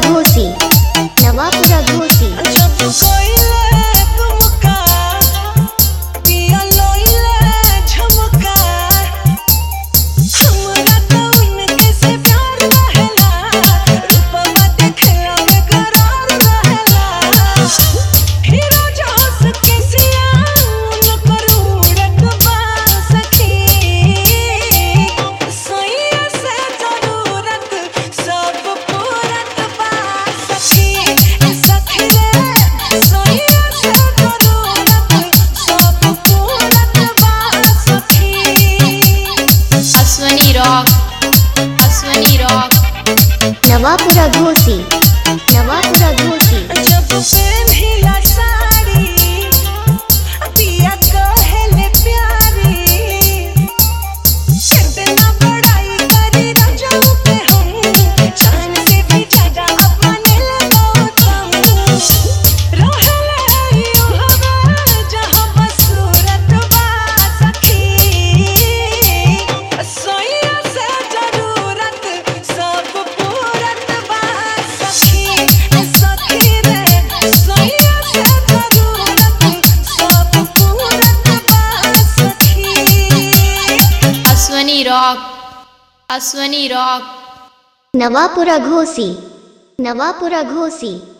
घोसी नवापुरा घोसी जब कोइले तुमका पिया लोइले झुमका हमरा तो उनके से प्यार रहेला रूपवा देखला में करार रहेला हीरो जोस के सिया उनकर उड़त बा सखी सैया से जरूरत सब पूरत बा सखी सखी रे सैया से जरूरत सब पूरत बा सखी अश्वनी रॉक अश्वनी रॉक नवापुरा घोसी नवापुरा घोसी जब पेन्हिला साड़ी पिया कहेले प्यारी कितना बड़ाई करी रजऊ पे हम जान से भी ज्यादा अपने लगावतम रहले यू हवा जहाँ बसूरत बा सखी सैया से जरूरत सब पूरत बा सखी सखी रे सैया से जरूरत सब पूरत बा सखी अश्वनी रॉक अश्वनी रॉक नवापुरा घोसी नवापुरा घोसी